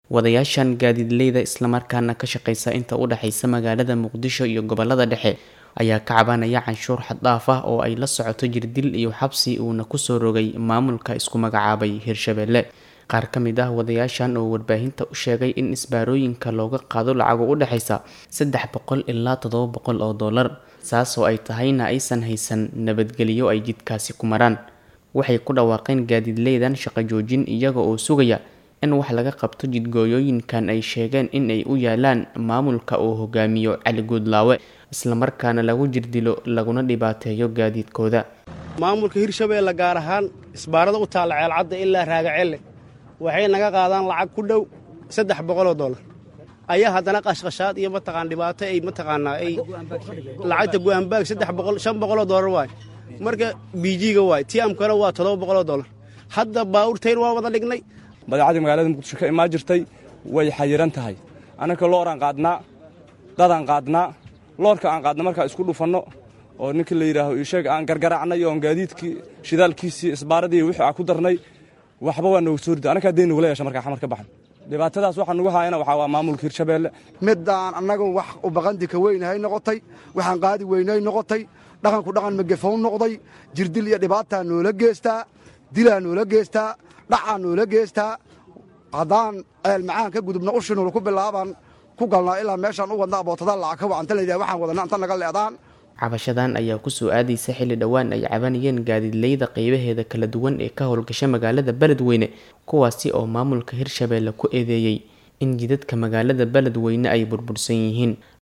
wadayaashan gaadiidleyda islamarkaana ka shaqeysa inta u dhexeysa magaalada muqdisho iyo gobolada dhexe ayaa ka cabanaya canshuur xaddhaaf ah oo ay la socoto jirdil iyo xabsi uuna kusoo rogay maamulka isku magacaabay hirshabelle qaar ka mid ah wadayaashan oo warbaahinta u sheegay in isbaarooyinka looga qaado lacago u dhexeysa saddex boqol ilaa toddoba boqol oo dollar saasoo ay tahayna aysan haysan nabadgelyo ay jidkaasi ku maraan waxay ku dhawaaqeen gaadiidleydan shaqo joojin iyaga oo sugaya in wax laga qabto jidgooyooyinkan ay sheegeen in ay u yaalaan maamulka uu hogaamiyo cali guudlaawe islamarkaana lagu jirdilo laguna dhibaateeyo gaadiidkooda maamulka hirshabeelle gaar ahaan isbaarada u taalla ceelcadda ilaa raagacelle waxay naga qaadaan lacag ku dhow saddex boqoloo dollar ayaa haddana qashqashaad iyo mataqaan dhibaato ay mataqaanaa ay lacagta go-aanbaag saddex boqol shan boqoloo dollar waay marka biijiga waay tiamkana waa toddoba boqoloo dollar hadda baawurtayn waa wada dhignay badeecadii magaalada muqdisho ka imaan jirtay way xayiran tahay annaka looraan qaadnaa dadaan qaadnaa loorka aan qaadna markaa isku dhufanno oo ninka la yidhaaho isheeg aan gargaraacnay oon gaadiidkii shidaalkiisii isbaaradii wixii aan ku darnay waxba waa nooga soo rida annakaa dayn nagula yeesha markaa xamar ka baxan dhibaatadaas waxaa nugu haayana waxaa waa maamulka hirshabeelle middaan annagu wax u baqandika weynahay noqotay waxaan qaadi weynay noqotay dhaqanku dhaqan magafow noqday jirdil iyo dhibaataa noola geestaa dilaa noola geestaa dhacaa noola geestaa haddaan ceel macaan ka gudubna ushinul ku bilaabaan ku galnaa ilaa meeshaan u wadna abootada lacag ka wacanta layidhah waxaan wadana inta naga leedaan cabashadan ayaa kusoo aadaysa xilli dhowaan ay cabanayeen gaadiidleyda qeybaheeda kala duwan ee ka howlgasha magaalada beledweyne kuwaasi oo maamulka hirshabeelle ku eedeeyey in jidadka magaalada beledweyne ay burbursan yihiin